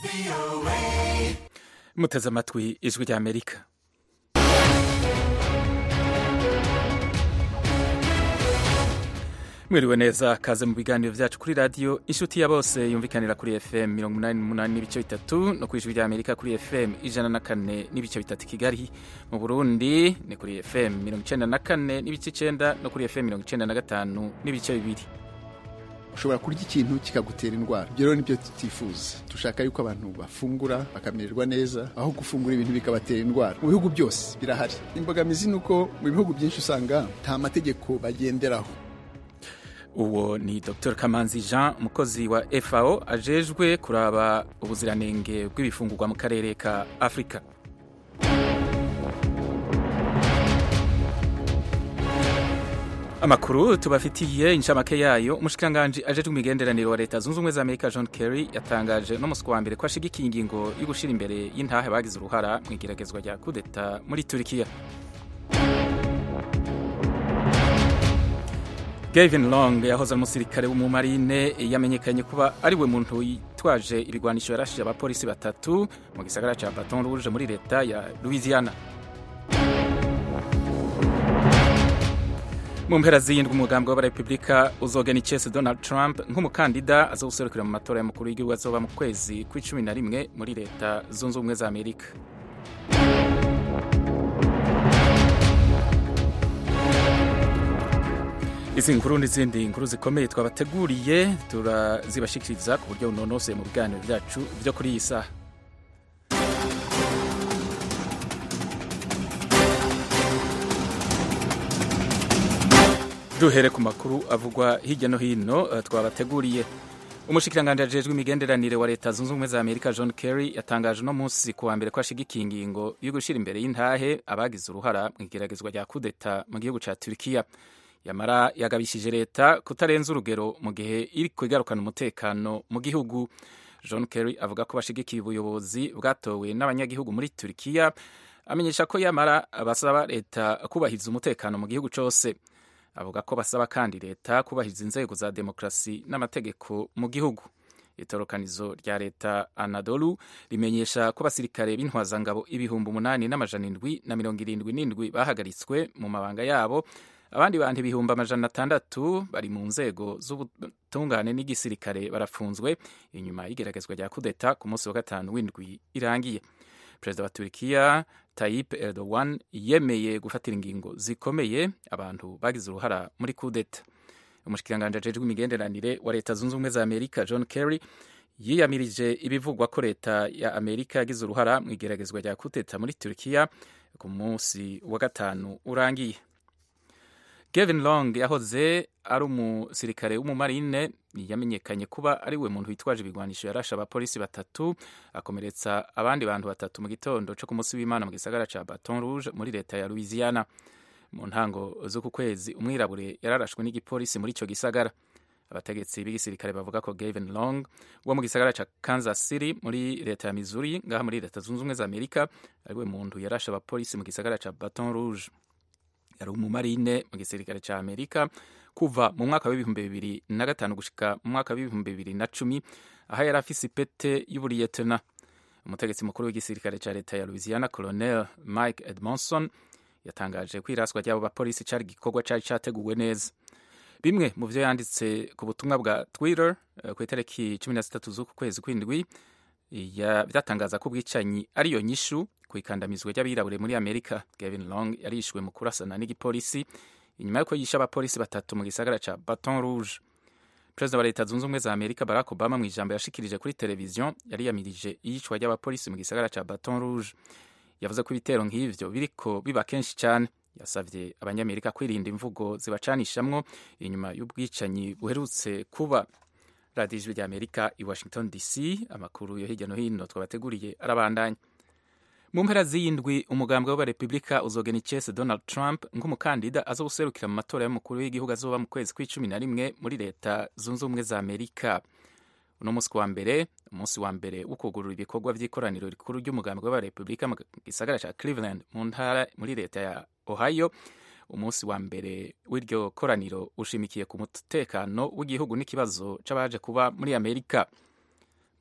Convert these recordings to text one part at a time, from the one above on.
muteze amatwi ijwi rya amerika mwiriwe neza kaze mu biganiro vyacu kuri radiyo inshuti ya bose yumvikanira kuri fm mirongo umunani n'umunani n'ibice bitatu no ku ijwi rya amerika kuri fm ijana na kane n'ibice bitatu kigali mu burundi ni kuri fm mirongo icenda na kane n'ibice icenda no kuri fm mirongo icenda na gatanu n'ibice bibiri ushobora kurya ikintu kikagutera indwara ibyo rero nibyo tutifuza dushaka yuko abantu bafungura bakamererwa neza aho gufungura ibintu bikabatera indwara mu bihugu byose birahari imbogamizi ni uko mu bihugu byinshi usanga nta mategeko bagenderaho uwo ni dr kamanzi jean umukozi wa fao ajejwe kuraba ubuziranenge bw'ibifungurwa mu karere ka afurika amakuru tubafitiye inshamake yayo umushikiranganji ajejwe imigenderanire wa leta zunze ubumwe za amerika john kerry yatangaje no musi wa mbere ko ashigikiye ingingo yo gushira imbere y'intahe bagize uruhara mu igeragezwa rya kudeta muri turikiya Gavin Long yahoze ari umusirikare w'umumarine yamenyekanye kuba ari we muntu yitwaje ibigwanisho yarashije abapolisi batatu mu gisagara ca Baton Rouge muri leta ya Louisiana mu mpera z'iyindwi umugambi w'abarepublika uzogena icese Donald Trump nk'umukandida azowuserukira mu matora y'umukuru w'igihugu azoba mu kwezi kw'icumi na rimwe muri leta zunze ubumwe za Amerika izi nkuru n'izindi nkuru zikomeye twabateguriye turazibashikiriza ku buryo bunonoseye mu biganiro byacu byo kuri iyi saha duhere ku makuru avugwa hirya no hino twabateguriye umushikiranganji ajejwe imigenderanire wa leta zunze ubumwe za amerika john kerry yatangaje uno munsi ku wa mbere ko ashigikiye ingingo yo gushyira imbere y'intahe abagize uruhara mu igeragezwa rya kudeta mu gihugu ca turikiya yamara yagabishije leta kutarenza urugero mu gihe iri kwigarukana umutekano mu gihugu john kerry avuga ko bashigikiye ubuyobozi bwatowe n'abanyagihugu muri turikiya amenyesha ko yamara basaba leta kubahiriza umutekano mu gihugu cyose avuga ko basaba kandi leta kubahiriza inzego za demokarasi n'amategeko mu gihugu itorokanizo rya leta anadolu rimenyesha ko abasirikare b'intwazangabo ibihumbi umunani n'amajana indwi na mirongo irindwi n'indwi bahagaritswe mu mabanga yabo abandi bantu ibihumbi amajana atandatu bari mu nzego z'ubutungane n'igisirikare barafunzwe inyuma y'igeragezwa rya kudeta ku munsi wa gatanu w'indwi irangiye perezida wa turikiya Tayyip Erdogan yemeye gufatira ingingo zikomeye abantu bagize uruhara muri kudeta umushikiranganji ajejwe imigenderanire wa leta zunze ubumwe za amerika john kerry yiyamirije ibivugwa ko leta ya amerika yagize uruhara mu igeragezwa rya kudeta muri turikiya ku munsi wa gatanu urangiye Gavin Long yahoze ari umusirikare w'umumarine yamenyekanye kuba ari we muntu witwaje ibigwanisho yarashe abapolisi batatu akomeretsa abandi bantu batatu mu gitondo cyo ku munsi w'Imana mu gisagara ca Baton Rouge muri leta ya Louisiana mu ntango z'uku kwezi umwirabure yararashwe n'igipolisi muri ico gisagara abategetsi b'igisirikare bavuga ko Gavin Long wo mu gisagara ca Kansas City muri leta ya Missouri ngaha muri leta zunze ubumwe za Amerika ari we muntu yarashe abapolisi mu gisagara ca Baton Rouge yari umumarine mu gisirikare cya amerika kuva mu mwaka w'ibihumbi bibiri na gatanu gushika mu mwaka w'ibihumbi bibiri na cumi aho yari afise ipete y'uburiyetena umutegetsi mukuru w'igisirikare cya leta ya louisiana colonel mike edmondson yatangaje ko iraswa ry'abo bapolisi cyari igikorwa cyari cyateguwe neza bimwe mu byo yanditse ku butumwa bwa twitter ku itariki cumi na zitatu z'uku kwezi kw'indwi byatangaza ko ubwicanyi ariyo nyishu ku ikandamizwa ry'abirabure muri amerika gavin long yarishwe mu kurasana n'igipolisi inyuma y'uko yishe abapolisi batatu mu gisagara ca baton rouge perezida wa leta zunze ubumwe za amerika barack obama mu ijambo yashikirije kuri televiziyo yariyamirije iyicwa ry'abapolisi mu gisagara ca baton rouge yavuze ko ibitero nk'ivyo biriko biba kenshi cyane yasavye abanyamerika kwirinda imvugo zibacanishamwo inyuma y'ubwicanyi buherutse kuba radiyo ijwi rya amerika i washington dc amakuru yo hirya no hino twabateguriye arabandanya mu mpera z'iyindwi umugambwe w'abarepublika uzogena icese donald trump nk'umukandida azowuserukira mu matora y'umukuru w'igihugu azoba mu kwezi kw'icumi na rimwe muri leta zunze ubumwe za amerika uno munsi wa mbere umunsi wa mbere wo kugurura ibikorwa by'ikoraniro rikuru ry'umugambwe w'abarepublika mu gisagara ca cleveland mu ntara muri leta ya ohio umunsi wa mbere w'iryo koraniro ushimikiye ku mutekano w'igihugu n'ikibazo c'abaje kuba muri amerika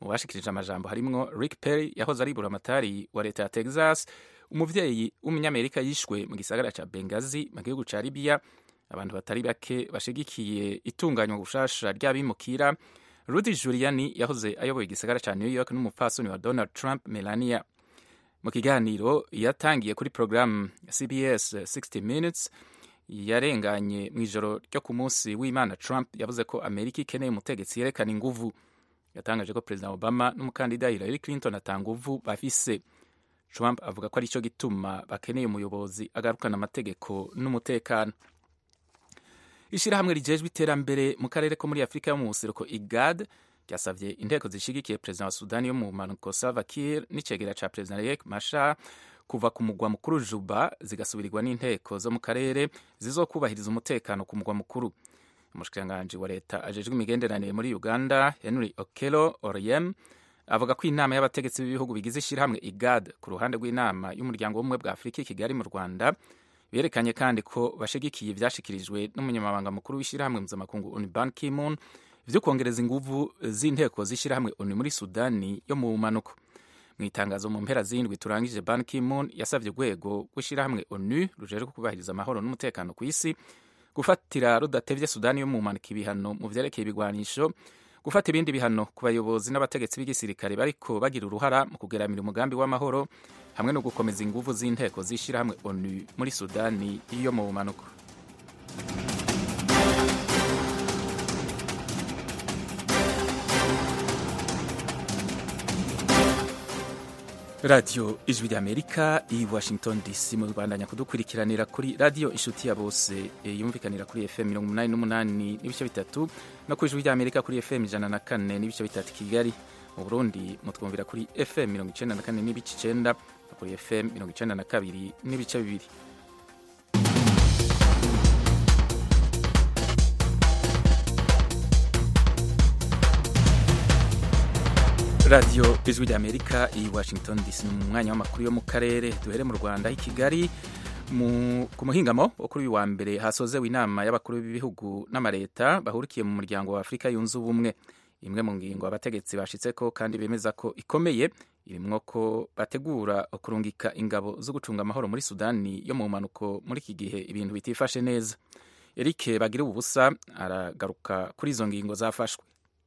mu bashikirije amajambo harimwo rick perry yahoze ari buramatari wa leta ya texas umuvyeyi w'umunyamerika yishwe mu gisagara ca bengazi mu gihugu ca libiya abantu batari bake bashigikiye itunganywa gushasha ry'abimukira rudy juliani yahoze ayoboye igisagara ca new york n'umupfasoni wa donald trump melania mu kiganiro yatangiye kuri porogaramu cbs 60 minutes yarenganye mu ijoro ryo ku munsi w'imana trump yavuze ko amerika ikeneye umutegetsi yerekana inguvu yatangaje ko perezida obama n'umukandida hillary clinton ata nguvu bafise trump avuga ko aricyo gituma bakeneye umuyobozi agarukana amategeko n'umutekano ishyirahamwe rijejwe iterambere mu karere ko muri afurika yo mu buseruko igad ryasabye inteko zishigikiye perezida wa sudani yo mu mpanuko salva kiir n'icegera ca perezida riek machar kuva ku mugwa mukuru juba zigasubirirwa n'inteko zo mu karere zizokubahiriza umutekano ku mugwa mukuru umushikiranganji wa leta ajejwe imigenderanire muri uganda henry okelo oriem avuga ko inama y'abategetsi b'ibihugu bigize ishyirahamwe igad ku ruhande rw'inama y'umuryango w'ubumwe bwa afurika i kigali mu rwanda berekanye kandi ko bashigikiye ivyashikirijwe n'umunyamabanga mukuru w'ishyirahamwe mpuzamakungu onu ban kimun vyo kongereza inguvu z'inteko z'ishyirahamwe onu muri sudani yo mu bumanuko mu itangazo mu mpera z'indwi turangije ban kimun yasavye urwego rw'ishyirahamwe onu rujejwe kubahiriza amahoro n'umutekano ku isi gufatira rudatevye sudani yo mu bumanuko ibihano mu vyerekeye ibigwanisho gufata ibindi bihano ku bayobozi n'abategetsi b'igisirikare bariko bagira uruhara mu kugeramira umugambi w'amahoro hamwe no gukomeza inguvu z'inteko z'ishyirahamwe onu muri sudani yo mu bumanuko radiyo ijwi ry'amerika i washington dc mu rwandanya kudukurikiranira kuri radiyo inshuti ya bose yumvikanira kuri fm mirongo umunani n'umunani n'ibice bitatu no ku ijwi ry'amerika kuri fm ijana na kane n'ibice bitatu kigali mu burundi mutwumvira kuri fm mirongo icenda na kane n'ibice icenda no kuri fm mirongo icenda na kabiri n'ibice bibiri radiyo ijwi ry'amerika i washington dc mu mwanya w'amakuru yo mu karere duhere mu rwanda i kigali ku muhingamo wo kuri uyu wa mbere hasozewe inama y'abakuru b'ibihugu n'amaleta bahurikiye mu muryango wa afurika yunze ubumwe imwe mu ngingo abategetsi bashitseko kandi bemeza ko ikomeye irimwo ko bategura kurungika ingabo zo gucunga amahoro muri sudani yo mu mpanuko muri iki gihe ibintu bitifashe neza eric bagira ubusa aragaruka kuri izo ngingo zafashwe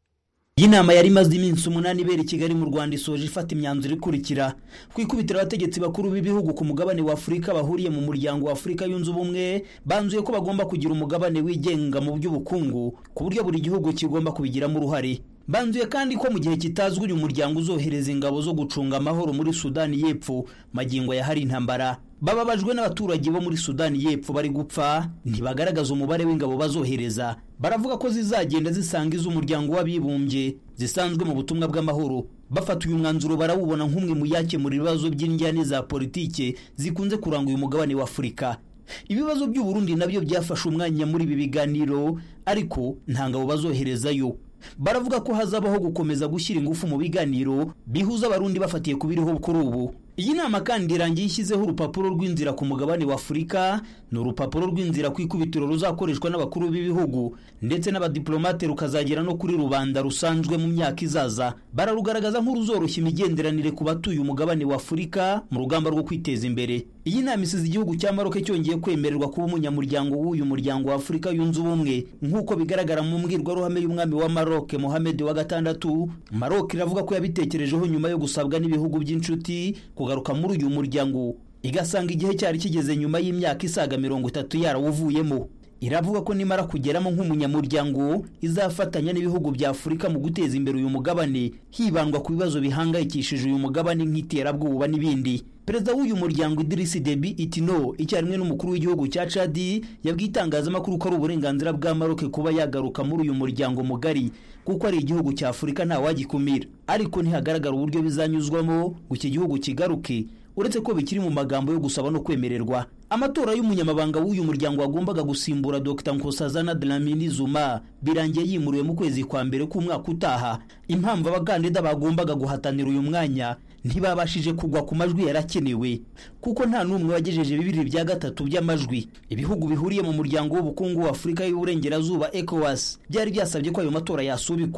iyi nama yari imaze iminsi umunani ibera i kigali mu rwanda isoje ifata imyanzuro ikurikira ku ikubitiro abategetsi bakuru b'ibihugu ku mugabane wa afurika bahuriye mu muryango wa afurika yunze ubumwe banzuye ko bagomba kugira umugabane wigenga mu by'ubukungu ku buryo buri gihugu kigomba kubigiramo uruhare banzuye kandi ko mu gihe kitazwi uyu muryango uzohereza ingabo zo gucunga amahoro muri sudani y'epfo magingo ya hari intambara bababajwe n'abaturage bo muri sudani y'epfo bari gupfa ntibagaragaza umubare w'ingabo bazohereza baravuga ko zizagenda zisanga iz'umuryango w'abibumbye zisanzwe mu butumwa bw'amahoro bafata uyu mwanzuro barawubona nk'umwe mu yakemura ibibazo by'injyane za politike zikunze kuranga uyu mugabane wa afurika ibibazo by'uburundi nabyo byafashe umwanya muri ibi biganiro ariko nta ngabo bazoherezayo baravuga ko hazabaho gukomeza gushyira ingufu mu biganiro bihuza abarundi bafatiye ku biriho kuri ubu iyi nama kandi irangiye ishyizeho urupapuro rw'inzira ku mugabane wa afurika ni urupapuro rw'inzira ku ikubitiro ruzakoreshwa n'abakuru b'ibihugu ndetse n'abadiplomate rukazagera no kuri rubanda rusanzwe mu myaka izaza bararugaragaza nk'uruzoroshya imigenderanire ku batuye umugabane wa afurika mu rugamba rwo kwiteza imbere iyi nama isize igihugu cya maroke cyongeye kwemererwa kuba umunyamuryango w'uyu muryango wa afurika yunze ubumwe nk'uko bigaragara mu mbwirwaruhame y'umwami wa maroke mohamed wa gatandatu maroke iravuga ko yabitekerejeho nyuma yo gusabwa n'ibihugu by'inshuti kugaruka muri uyu muryango igasanga igihe cyari kigeze nyuma y'imyaka isaga mirongo itatu yarawuvuyemo iravuga ko nimara kugeramo nk'umunyamuryango izafatanya n'ibihugu bya afurika mu guteza imbere uyu mugabane hibandwa ku bibazo bihangayikishije uyu mugabane nk'iterabwoba n'ibindi perezida w'uyu muryango idirisi debi itino icyarimwe n'umukuru w'igihugu cya cadi yabwiye itangazamakuru ko ari uburenganzira bwa maroke kuba yagaruka muri uyu muryango mugari kuko ari igihugu cya afurika ntawagikumira ariko ntihagaragara uburyo bizanyuzwamo ngo iki gihugu kigaruke uretse ko bikiri mu magambo yo gusaba no kwemererwa amatora y'umunyamabanga w'uyu muryango wagombaga gusimbura dr nkosazana dlamini zuma birangiye yimuriwe mu kwezi kwa mbere k'umwaka utaha impamvu abakandida bagombaga guhatanira uyu mwanya ntibabashije kugwa ku majwi yarakenewe kuko nta n'umwe wagejeje bibiri bya gatatu by'amajwi ibihugu bihuriye mu muryango w'ubukungu wa afurika y'uburengerazuba ecowas byari byasabye ko ayo matora yasubikwa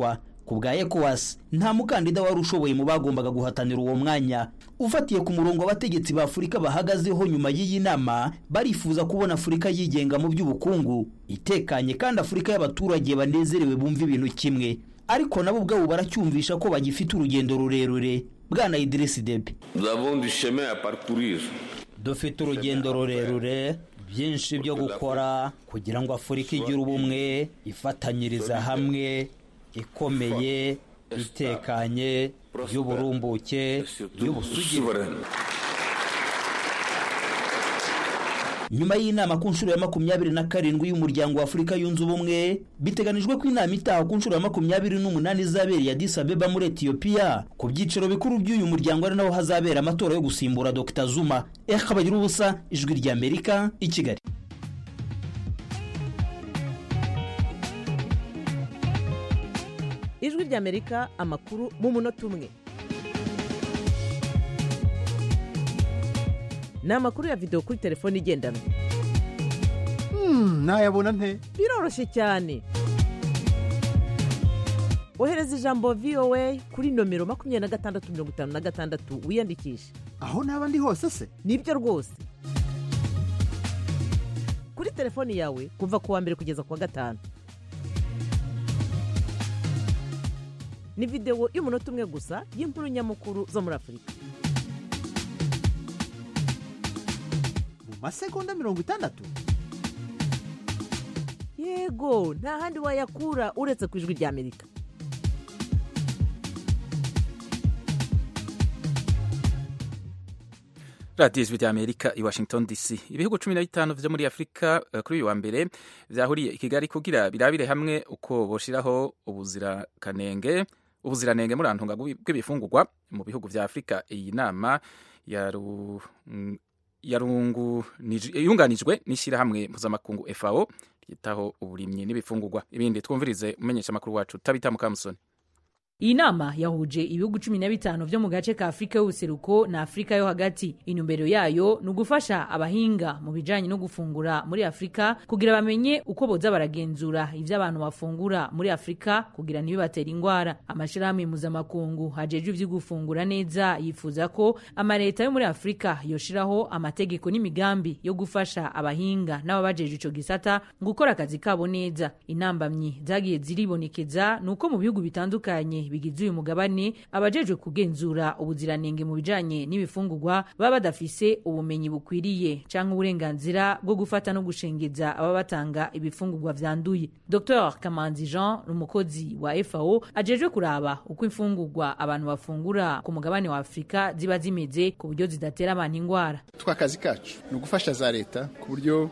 ku bwa ecowas nta mukandida wari ushoboye mu bagombaga guhatanira uwo mwanya ufatiye ku murongo abategetsi ba afurika bahagazeho nyuma y'iyi nama barifuza kubona afurika yigenga mu by'ubukungu itekanye kandi afurika y'abaturage banezerewe bumva ibintu kimwe ariko nabo ubwabo baracyumvisha ko bagifite urugendo rurerure bwana idirisi debe dufite urugendo rurerure byinshi byo gukora kugira ngo afurika igire ubumwe ifatanyiriza hamwe ikomeye itekanye y'uburumbuke y'ubusugire nyuma y'inama ku nshuro ya makumyabiri na karindwi y'umuryango wa afurika yunze ubumwe biteganijwe ko inama itaha ku nshuro ya makumyabiri n'umunani izabereye Addis Abeba muri etiyopiya ku byiciro bikuru by'uyu muryango ari naho hazabera amatora yo gusimbura dr zuma eka bagira ubusa ijwi ry'amerika i kigali ijwi ry'amerika amakuru mu munota umwe ni amakuru ya videwo kuri telefone igendanwa ntayabona nte biroroshye cyane ohereza ijambo voa kuri nomero makumyabiri na gatandatu mirongo itanu na gatandatu wiyandikishe aho naba ndi hose se nibyo rwose kuri telefoni yawe kuva ku wa mbere kugeza ku wa gatanu ni videwo y'umunota umwe gusa y'inkuru nyamukuru zo muri afurika mu masegonda mirongo itandatu yego nta handi wayakura uretse ku ijwi ry'amerika radiyo ijwi ry'amerika i washington dc ibihugu cumi na bitanu vyo muri afurika uh, kuri uyu wa mbere vyahuriye i kigali kugira birabire hamwe uko boshiraho ubuzirakanenge ubuziranenge murantunga bw'ibifungurwa mu bihugu vya afurika iyi nama yaru yunganijwe n'ishyirahamwe mpuzamakungu FAO ryitaho uburimyi n'ibifungurwa ibindi twumvirize umenyesha amakuru wacu tabita mukamusoni iyi nama yahuje ibihugu cumi na bitanu vyo mu gace ka afurika y'ubuseruko na afurika yo hagati intumbero yayo ni ugufasha abahinga mu bijanye no gufungura muri afurika kugira bamenye uko boza baragenzura ivyo abantu bafungura muri afurika kugira ntibibatera ingwara amashirahamwe mpuzamakungu hajejwe ivyo gufungura neza yifuza ko amaleta yo muri afurika yoshiraho amategeko n'imigambi yo gufasha abahinga n'ababajejwe ico gisata gukora akazi kabo neza intambamyi zagiye ziribonekeza ni uko mu bihugu bitandukanye bigize uyu mugabane abajejwe kugenzura ubuziranenge mu bijanye n'ibifungurwa baba badafise ubumenyi bukwiriye canke uburenganzira bwo gufata no gushengeza aba batanga ibifungurwa vyanduye dr kamanzi jean ni umukozi wa fao ajejwe kuraba uko imfungurwa abantu bafungura ku mugabane wa afurika ziba zimeze ku buryo zidatera abantu ingwara twa kazi kacu ni ugufasha za leta ku buryo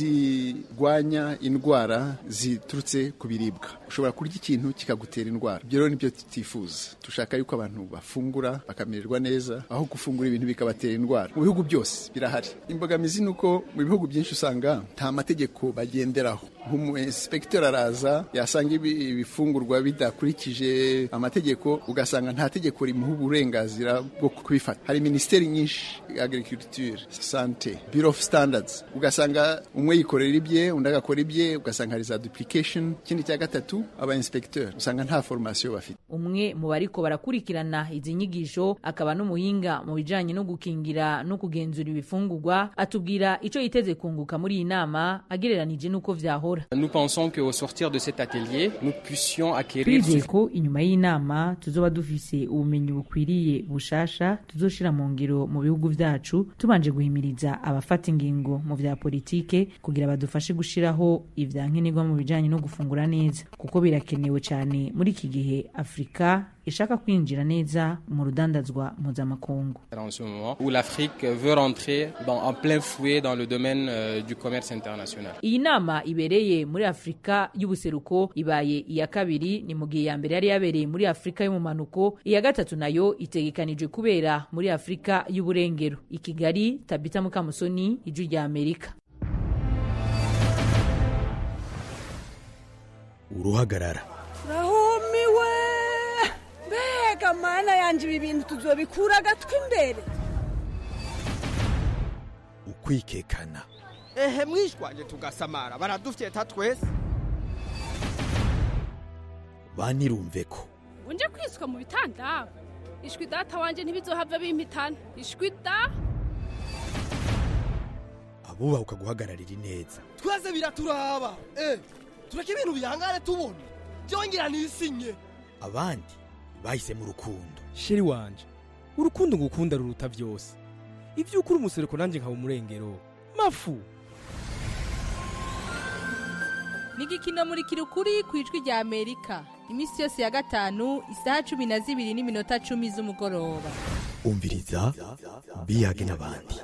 zirwanya indwara ziturutse ku biribwa ushobora kurya ikintu kikagutera indwara ibyo rero nibyo tutifuza dushaka yuko abantu bafungura bakamererwa neza aho gufungura ibintu bikabatera indwara mu bihugu byose birahari imbogamizi ni uko mu bihugu byinshi usanga nta mategeko bagenderaho nk'umuinspekteur araza yasanga ibifungurwa bidakurikije amategeko ugasanga nta tegeko rimuha uburenganzira bwo kubifata hari minisiteri nyinshi agriculture sante bureau of standards ugasanga umwe yikorera ibye undi agakora ibye ugasanga hari za duplication ikindi cya gatatu aba inspecteur usanga nta formation bafite umwe mu bariko barakurikirana izi nyigisho akaba n'umuhinga mu bijanye no gukingira no kugenzura ibifungurwa atubwira ico yiteze kunguka muri iyi nama agereranije n'uko vyahora Nous pensons qu'au sortir de cet atelier, nous puissions acquérir twizeye ko inyuma y'inama tuzoba dufise ubumenyi bukwiriye bushasha tuzoshira mu ngiro mu bihugu vyacu tubanje guhimiriza abafata ingingo mu vya politike kugira badufashe gushiraho ivyankenerwa mu bijanye no gufungura neza kuko birakenewe cyane muri iki gihe afurika ishaka kwinjira neza mu rudandazwa mpuzamakungu en ce moment où l'Afrique veut rentrer dans, en plein fouet dans le domaine euh, du commerce international. iyi nama ibereye muri afurika y'ubuseruko ibaye iya kabiri ni mu gihe iya mbere yari yabereye muri afurika y'umumanuko iya gatatu nayo itegekanijwe kubera muri afurika y'uburengero i kigali tabita mukamusoni ijwi rya amerika uruhagarara rahumiwe mbega mana yanjye ibi bintu tuzobikura agatwi imbere ukwikekana ehe mwishwanje tugasamara baradufyeta twese banirumve ko unje kwisuka mu bitanda ishwi data wanje ntibizohava bimpitana ishwi da abubaha ukaguhagararira ineza twese biraturaba eh tureke ibintu bihangane tubona byongera nisinye abandi bahisemo urukundo sheri wanje urukundo ngukunda ruruta byose ibyo ukuri umusereko nanjye nkaba umurengero mafu ni igikino muri kirukuri ku ijwi rya amerika iminsi yose ya gatanu isaha cumi na zibiri n'iminota cumi z'umugoroba umviriza biyage n'abandi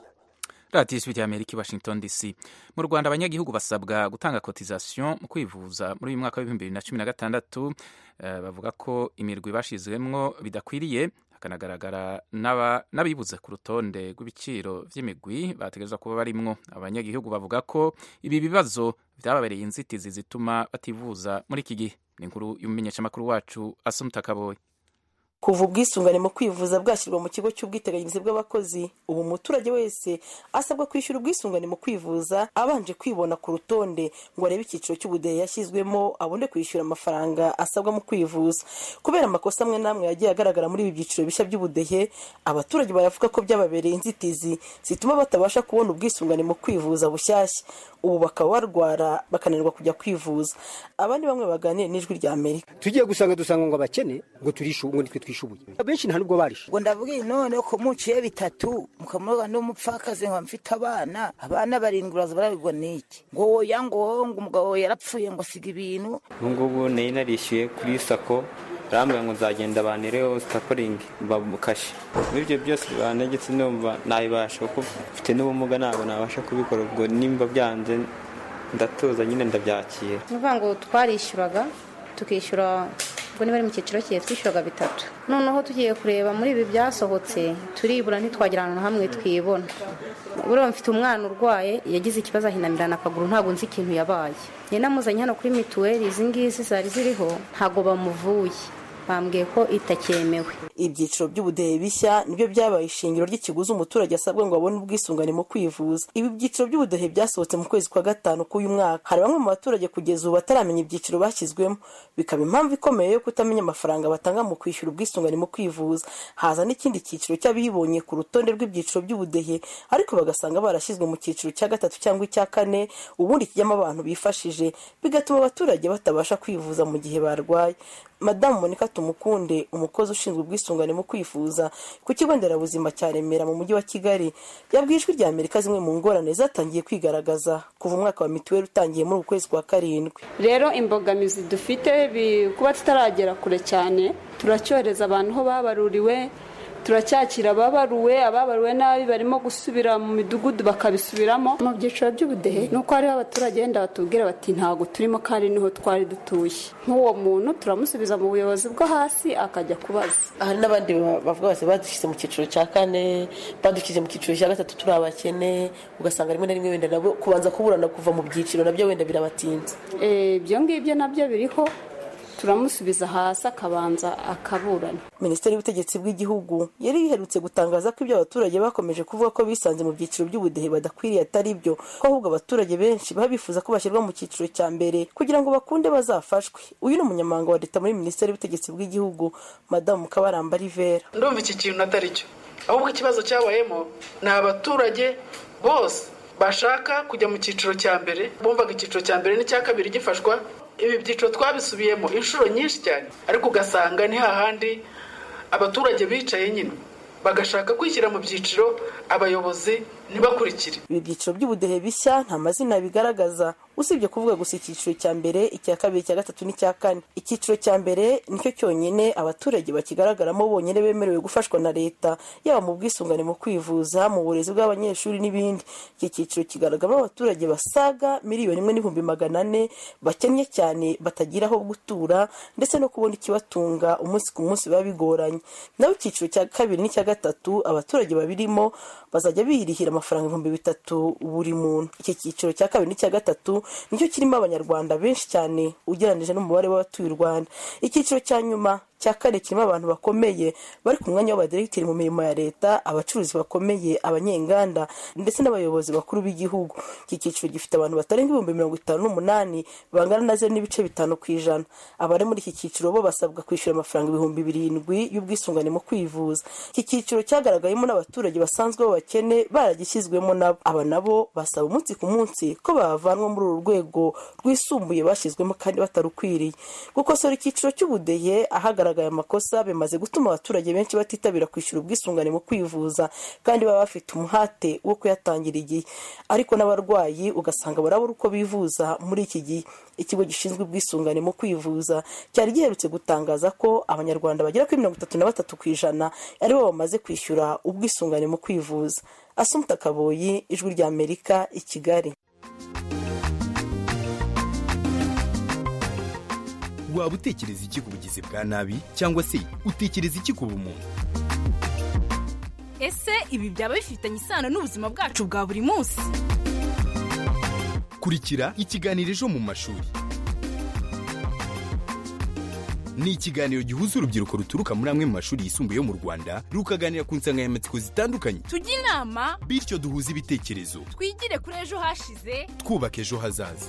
radiyo ijwi rya amerika i washington dc mu rwanda abanyagihugu basabwa gutanga kotizasiyo mu kwivuza muri uyu mwaka w'ibihumbi bibiri na cumi na gatandatu Eh, bavuga ko imirwi bashyizwemwo bidakwiriye hakanagaragara n'aba- n'abibuze ku rutonde rw'ibiciro by'imigwi bategerezwa kuba barimwo abanyagihugu bavuga ko ibi bibazo byababereye inzitizi zituma bativuza muri iki gihe ni inkuru y'umumenyeshamakuru wacu asumuta kaboye kuva ubwisungane mu kwivuza bwashyirwa mu kigo cy'ubwiteganyirize bw'abakozi ubu umuturage wese asabwa kwishyura ubwisungane mu kwivuza abanje kwibona ku rutonde ngo arebe icyiciro cy'ubudehe yashyizwemo abone kwishyura amafaranga asabwa mu kwivuza kubera amakosa amwe n'amwe yagiye agaragara muri ibi byiciro bishya by'ubudehe abaturage baravuga ko byababereye inzitizi zituma batabasha kubona ubwisungane mu kwivuza bushyashya ubu bakaba barwara bakananirwa kujya kwivuza abandi bamwe baganira n'ijwi rya amerika tugiye gusanga dusanga ngo abakene ngo turishu ngo nitwe twishubuye abenshi nta nubwo barishe ngo ndavuga iyi none ko muciye bitatu mukamuroga n'umupfakazi ngo mfite abana abana barindwi uraza barabigwa n'iki ngo woya ngo ngo umugabo yarapfuye ngo asiga ibintu ubu ngubu nari narishyuye kuri sako barambwira ngo nzagenda banireho sitakoringi bamukashe muri ibyo byose banegetse numva nabibasha kuko mfite n'ubumuga ntabwo nabasha kubikora ubwo nimba byanze ndatuza nyine ndabyakira ni ukuvuga ngo twarishyuraga tukishyura ubwo niba ari mu cyiciro cye twishyuraga bitatu noneho tugiye kureba muri ibi byasohotse turibura ntitwagira ahantu na hamwe twibona buriya mfite umwana urwaye yagize ikibazo ahinamirana akaguru ntabwo nzi ikintu yabaye njye namuzanye hano kuri mituweli izi ngizi zari ziriho ntabwo bamuvuye bambwiye ko itakemewe ibyiciro by'ubudehe bishya nibyo byabaye ishingiro ry'ikiguzi umuturage asabwa ngo abone ubwisungane mu kwivuza ibi byiciro by'ubudehe byasohotse mu kwezi kwa gatanu k'uyu mwaka hari bamwe mu baturage kugeza ubu bataramenya ibyiciro bashyizwemo bikaba impamvu ikomeye yo kutamenya amafaranga batanga mu kwishyura ubwisungane mu kwivuza haza n'ikindi cyiciro cy'abibonye ku rutonde rw'ibyiciro by'ubudehe ariko bagasanga barashyizwe mu cyiciro cya gatatu cyangwa icya kane ubundi kijyamo abantu bifashije bigatuma abaturage batabasha kwivuza mu gihe barwaye madamu monika tumukunde umukozi ushinzwe ubwisungane mu kwifuza ku kigo nderabuzima cya remera mu mujyi wa kigali yabwiye ijwi rya amerika zimwe mu ngorane zatangiye kwigaragaza kuva umwaka wa mituweli utangiye muri uku kwezi kwa karindwi rero imbogamizi dufite bi- kuba tutaragera kure cyane turacyohereza abantu aho babaruriwe turacyakira ababaruwe ababaruwe nabi barimo gusubira mu midugudu bakabisubiramo mu byiciro by'ubudehe ni uko hariho abaturage wenda batubwira bati ntabwo turimo kandi niho twari dutuye nk'uwo muntu turamusubiza mu buyobozi bwo hasi akajya kubaza hari n'abandi ba- bavuga bati badushyize mu cyiciro cya kane badushyize mu cyiciro cya gatatu turi abakene ugasanga rimwe na rimwe wenda nabo kubanza kuburana kuva mu byiciro nabyo wenda birabatinza Eh, ibyo ngibyo nabyo biriho turamusubiza hasi akabanza akaburana minisiteri y'ubutegetsi bw'igihugu yari iherutse gutangaza ko ibyo abaturage bakomeje kuvuga ko bisanze mu byiciro by'ubudehe badakwiriye atari byo ko ahubwo abaturage benshi baba bifuza ko bashyirwa mu cyiciro cya mbere kugira ngo bakunde bazafashwe uyu ni umunyamabanga wa leta muri minisiteri y'ubutegetsi bw'igihugu madamu kabaramba rivera ndumva iki kintu atari cyo ahubwo ikibazo cyabayemo ni abaturage bose bashaka kujya mu cyiciro cya mbere bumvaga icyiciro cya mbere n'icya kabiri gifashwa ibi byiciro twabisubiyemo inshuro nyinshi cyane ariko ugasanga ni hahandi abaturage bicaye nyine bagashaka kwishyira mu byiciro abayobozi ntibakurikire ibi byiciro by'ubudehe bishya nta mazina bigaragaza usibye kuvuga gusa icyiciro cya mbere icya kabiri icya gatatu n'icya kane icyiciro cya mbere nicyo cyonyine abaturage bakigaragaramo bonyine bemerewe gufashwa na leta yaba mu bwisungane mu kwivuza mu burezi bw'abanyeshuri n'ibindi iki cyiciro kigaragaramo abaturage basaga miliyoni imwe n'ibihumbi magana ane bakennye cyane batagira aho gutura ndetse no kubona ikibatunga umunsi ku munsi biba bigoranye naho icyiciro cya kabiri n'icya gatatu abaturage babirimo bazajya birihira amafaranga ibihumbi bitatu buri muntu iki cyiciro cya kabiri n'icya gatatu nicyo kirimo abanyarwanda benshi cyane ugereranyije n'umubare w'abatuye u rwanda icyiciro cya nyuma cya kane kirimo abantu bakomeye bari ku mwanya w'abadiregiteri mu mirimo ya leta abacuruzi bakomeye abanyenganda ndetse n'abayobozi bakuru b'igihugu iki cyiciro gifite abantu batarenga ibihumbi mirongo itanu n'umunani bangana na zeru n'ibice bitanu ku ijana abari muri iki cyiciro bo basabwa kwishyura amafaranga ibihumbi birindwi y'ubwisungane mu kwivuza iki cyiciro cyagaragayemo n'abaturage basanzwe b'abakene baragishyizwemo nabo aba nabo basaba umunsi ku munsi ko bavanwa muri uru rwego rwisumbuye bashyizwemo kandi batarukwiriye gukosora icyiciro cy'ubudehe ahagaragaye amakosa bimaze gutuma abaturage benshi batitabira kwishyura ubwisungane mu kwivuza kandi baba bafite umuhate wo kuyatangira igihe ariko n'abarwayi ugasanga barabura uko bivuza muri iki gihe ikigo gishinzwe ubwisungane mu kwivuza cyari giherutse gutangaza ko abanyarwanda bagera kuri mirongo itatu na batatu ku ijana aribo bamaze kwishyura ubwisungane mu kwivuza asumuta kaboyi ijwi rya amerika i kigali waba utekereza iki ku bugizi bwa nabi cyangwa se utekereza iki ku bumuntu ese ibi byaba bifitanye isano n'ubuzima bwacu bwa buri munsi kurikira ikiganiro ejo mu mashuri ni ikiganiro gihuza urubyiruko ruturuka muri amwe mu mashuri yisumbuye yo mu rwanda rukaganira ku nsanganyamatsiko zitandukanye tujye inama bityo duhuze ibitekerezo twigire kuri ejo hashize twubaka ejo hazaza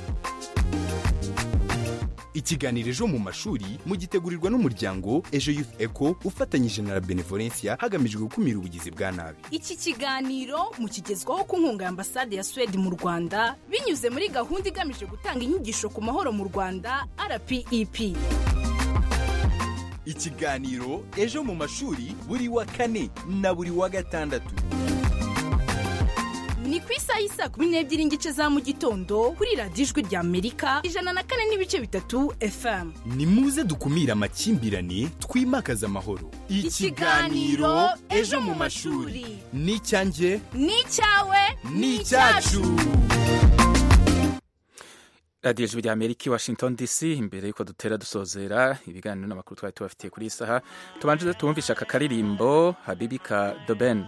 ikiganiro ejo mu mashuri mugitegurirwa n'umuryango ejo youth eco ufatanyije na la benevolencia hagamijwe gukumira ubugizi bwa nabi iki kiganiro mukigezwaho ku nkunga ya ambasade ya suwede mu rwanda binyuze muri gahunda igamije gutanga inyigisho ku mahoro mu rwanda rpep ikiganiro ejo mu mashuri buri wa kane na buri wa gatandatu ni ku isaha y'isa kumi n'ebyiri n'igice za mu gitondo kuri radiyo ijwi rya amerika ijana na kane n'ibice bitatu fm ni muze dukumire amakimbirane twimakaze amahoro Ikiganiro Ejo mu mashuri. ni icyanjye ni icyawe ni icyacu radiyo ijwi rya amerika i washington dc imbere y'uko dutera dusozera ibiganiro n'amakuru twari tubafitiye kuri iyi saha tubanje tubumvisha aka karirimbo habibi ka doben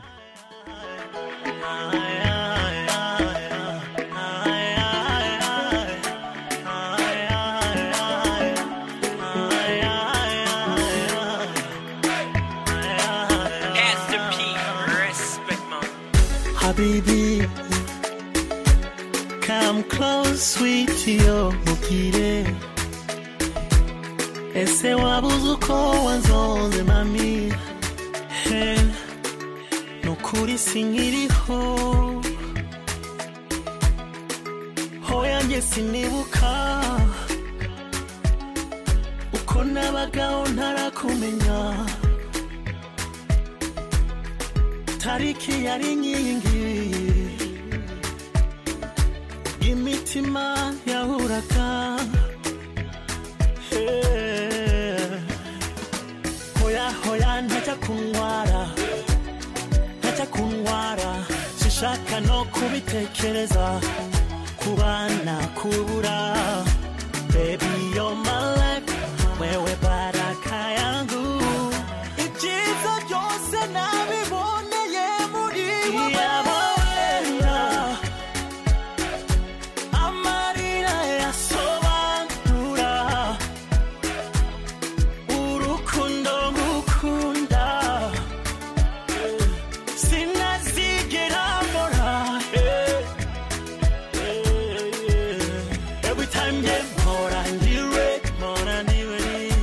Pastor P, respect man. Habibi, come close, sweetie, yo, mukire. Ese wabuze uko wanzonze mami he nukuri sinkiriho hoya njye sinibuka uko nabagaho ntarakumenya tariki yari inkingi imitima yahuraga Eh, hoya hoya ntajya kunywara ntajya kunywara sishaka no kubitekereza kubana kubura baby you're my life wewe baraka yangu ibyiza byose nabiboneye muri wowe amarira yasobanura urukundo ngukunda sinazigera mbora every time nge mpora ndiwe mpora ndiwe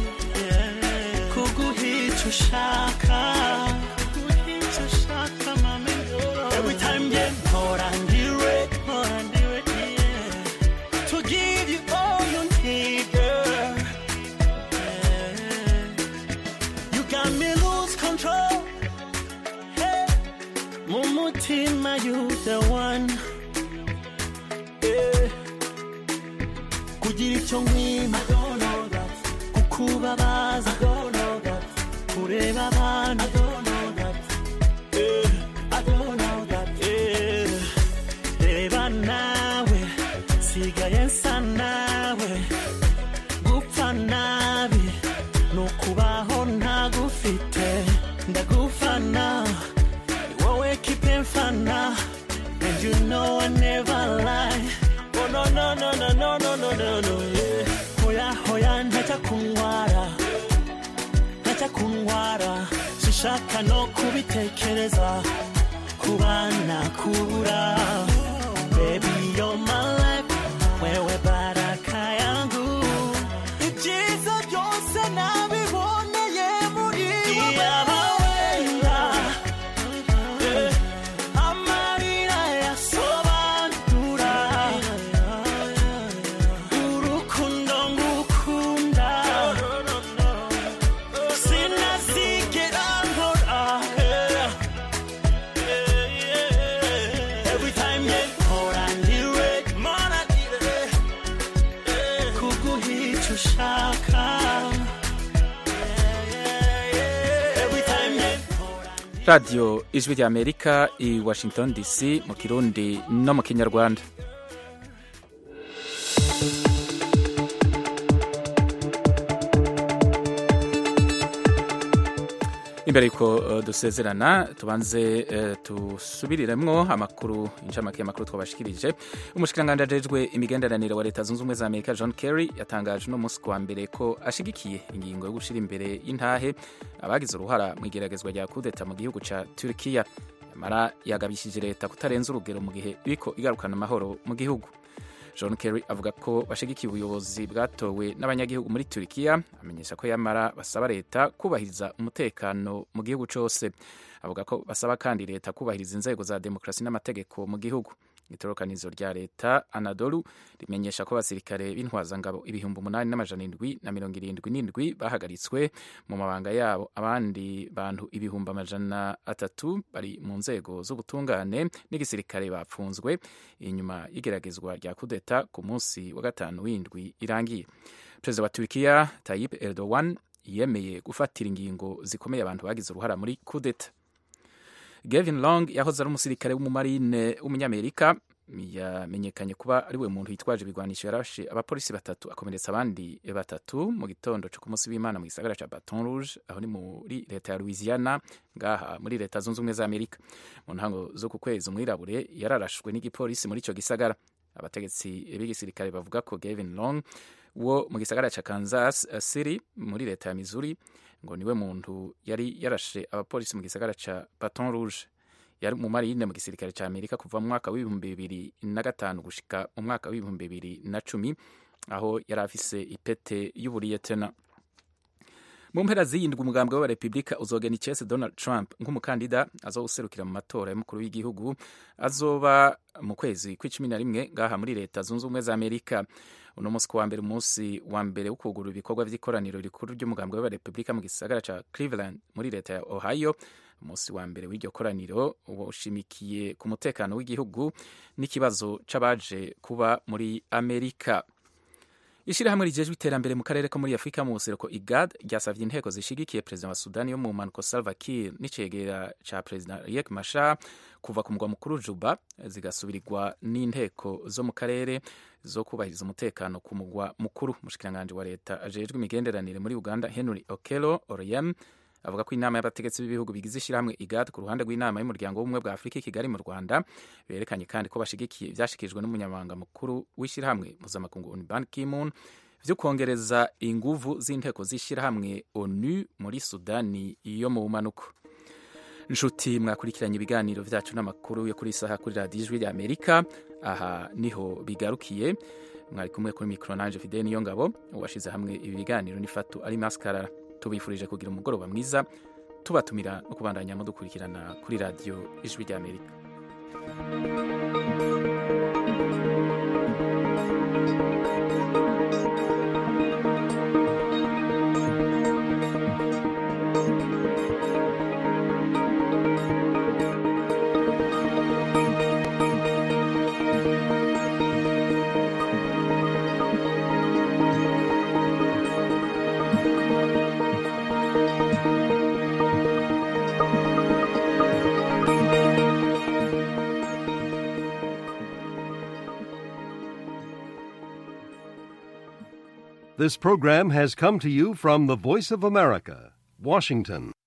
kuguhica ushaka kuguhica ushaka mami every time nge mpora ndiwe mpora ndiwe yeah. to give you all you need girl You got me lose control. Hey, Mumutima, you the one. Yeah. Kugira icyo nkwima kukubabaza kureba abantu Yeah. Yeah. reba nawe sigaye nsa nawe gupfa nabi ni ukubaho ntagufite ndagufana ni wowe kipe mfana and you know I never lie oh no no no no no no no no no yeah. hoya hoya ntajya kunywa sinshaka no kubitekereza kubana kubura baby you're my life wewe baraka yangu ibyiza byose nabiboneye muri wenda amarira yasobanura urukundo ngukunda sinazigera nkora every time ye mpora ndiwe mpora ndiwe kuguhica ushaka every time ye radiyo ijwi rya amerika i washington dc mu kirundi no mu kinyarwanda imbere yuko uh, dusezerana tubanze uh, tusubiriremwo amakuru incamake y'amakuru twabashikirije umushikiranganji ajejwe imigenderanire wa leta zunze ubumwe za amerika john kerry yatangaje uno munsi kuwa mbere ko ashigikiye ingingo yo gushira imbere y'intahe abagize uruhara mu igeragezwa rya kudeta mu gihugu ca turkiya yamara yagabishije leta kutarenza urugero mu gihe iriko igarukana amahoro mu gihugu john kerry avuga ko bashigikiye ubuyobozi bwatowe n'abanyagihugu muri turikiya amenyesha ko yamara basaba leta kubahiriza umutekano mu gihugu cyose avuga ko basaba kandi leta kubahiriza inzego za demokarasi n'amategeko mu gihugu itorokanizo rya leta anadolu rimenyesha ko abasirikare b'intwazangabo ibihumbi umunani n'amajana indwi na mirongo irindwi n'indwi bahagaritswe mu mabanga yabo abandi bantu ibihumbi amajana atatu bari mu nzego z'ubutungane n'igisirikare bapfunzwe inyuma y'igeragezwa rya kudeta ku munsi wa gatanu w'indwi irangiye perezida wa turikiya tayip erdogan yemeye gufatira ingingo zikomeye abantu bagize uruhara muri kudeta Gavin Long yahoze ari umusirikare w'umumarine w'umunyamerika yamenyekanye kuba ari we muntu yitwaje ibigwanisho yarashe abapolisi batatu akomeretsa abandi batatu mu gitondo cyo ku munsi w'imana mu gisagara cya Baton Rouge aho ni muri leta ya Louisiana ngaha muri leta zunze ubumwe za Amerika mu ntango zo ku kwezi umwirabure yararashwe n'igipolisi muri icyo gisagara abategetsi b'igisirikare bavuga ko Gavin Long wo mu gisagara cya Kansas City muri leta ya Missouri ngo niwe muntu yari yarashe abapolisi mu gisagara ca Baton Rouge yari mu marine mu gisirikare ca Amerika kuva mu mwaka w'ibihumbi bibiri na gatanu gushika mu mwaka w'ibihumbi bibiri na cumi aho yari afise ipete y'uburiyetena mu mpera ziyindwi umugambwe w'abarepubulika uzogena icese donald trump nk'umukandida azowuserukira mu matora y'umukuru w'igihugu azoba mu kwezi kw'icumi na rimwe ngaha muri leta zunze ubumwe za amerika uno munsi ku wa mbere umunsi wa mbere wo kugura ibikorwa by'ikoraniro rikuru ry'umugambwe w'abarepubulika mu gisagara ca cleveland muri leta ya ohio umunsi wa mbere w'iryo koraniro ushimikiye ku mutekano w'igihugu n'ikibazo c'abaje kuba muri amerika ishyirahamwe rigejwe iterambere mu karere ko muri afurika mu buseruko igad ryasavye inteko zishigikiye perezida wa sudani yo mu mpanuko salva kiir n'icegera ca perezida riek mashar kuva ku mugwa mukuru juba zigasubirirwa n'inteko zo mu karere zo kubahiriza umutekano ku mugwa mukuru umushikiranganji wa leta ajejwe imigenderanire muri uganda henry okelo oriem avuga ko inama y'abategetsi b'ibihugu bigize ishyirahamwe igad ku ruhande rw'inama y'umuryango w'ubumwe bwa afurika i kigali mu rwanda berekanye kandi ko bashigikiye ibyashyikirijwe n'umunyamabanga mukuru w'ishyirahamwe mpuzamakungu onu ban kimun byo kongereza inguvu z'inteko z'ishyirahamwe onu muri sudani yo mu bumanuko nshuti mwakurikiranye ibiganiro byacu n'amakuru yo kuri isaha kuri radiyo ijwi ry'amerika aha niho bigarukiye mwari kumwe kuri mikoro nanje fide niyo ngabo uwashyize hamwe ibi biganiro n'ifatu ari maskarara tubifurije kugira umugoroba mwiza tubatumira no kubandanya mudukurikirana kuri radiyo ijwi ry'amerika This program has come to you from the Voice of America, Washington.